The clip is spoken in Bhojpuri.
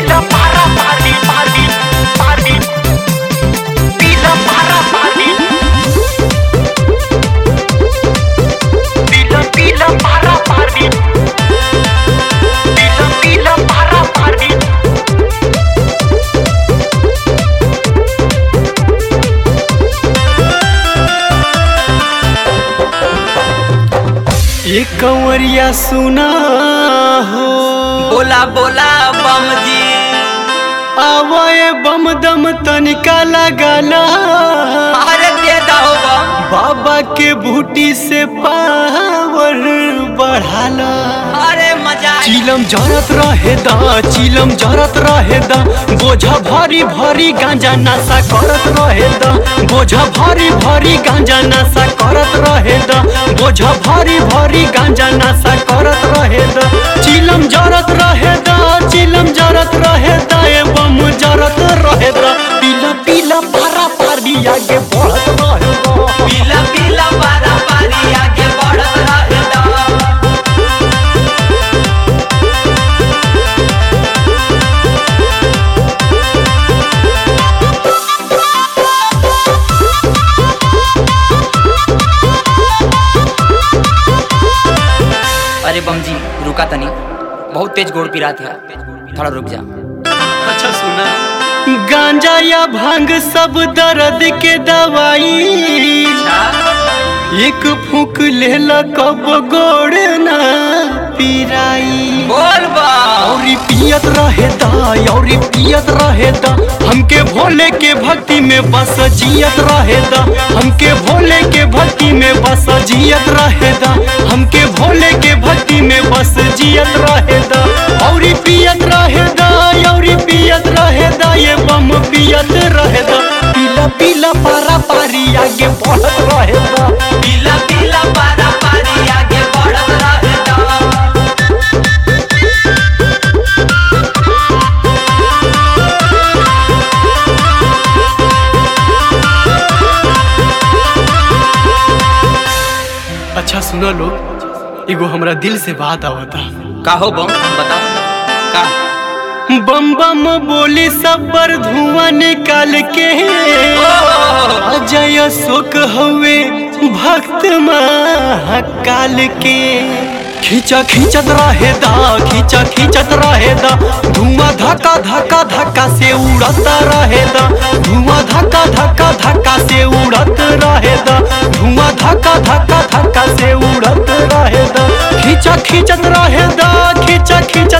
Pila para party party party Pila para party Pila pila para party Pila pila para party ये कंवरिया सुना हो बोला बोला बम जी आवाए बम दम तनिका लगाला अरे दे दो बम बाबा के बूटी से पावर बढ़ाला अरे मजा आई। चिलम जरत रहे दा चिलम जरत रहे दा बोझा भारी भारी गांजा नशा करत रहे दा बोझा भारी भारी गांजा नशा करत रहे दा बोझा भारी भारी गांजा नशा करत रहे दा चिलम जरत रहे दा चिलम जरत रहे दा एवं जरत रहे दा पीला पीला पारा पारी आगे बढ़त रहे दा पीला पीला पारा पारी आगे बढ़त रहे दा। अरे बम जी रुका तनी बहुत तेज गोड़ पिरात है थोड़ा रुक जा अच्छा सुना गांजा या भांग सब दर्द के दवाई एक फूक लेला कब गोड़ ना पिराई बोल बा औरी पियत रहे दा औरी पियत रहे दा हमके भोले के भक्ति में बस जियत रहे दा हमके भोले के भक्ति में बस जियत रहे दा हमके भोले के भक्ति में बस जियत रहे दा औरी पियत रहे दा औरी पियत रहे दा ये बम पियत रहे दा पीला पीला पारा पारी आगे बढ़त रहे दा पीला पीला पारा पारी आगे बढ़त रहे दा। अच्छा सुनो लोग एगो हमरा दिल से बात आवता का हो बम बताओ का बम बम बोली सब पर धुआं निकाल के अजय शोक हवे भक्त महाकाल के खींचा खींचत रहे दा खींचा खींचत रहे दा धुआं धक्का धक्का धक्का से उड़ता रहे दा धुआं धक्का धक्का धक्का से उड़त रहे दा धुआं धक्का धक्का धक्का से उड़त रहे दा खींचा खींचत रहे दा खींचा खींचत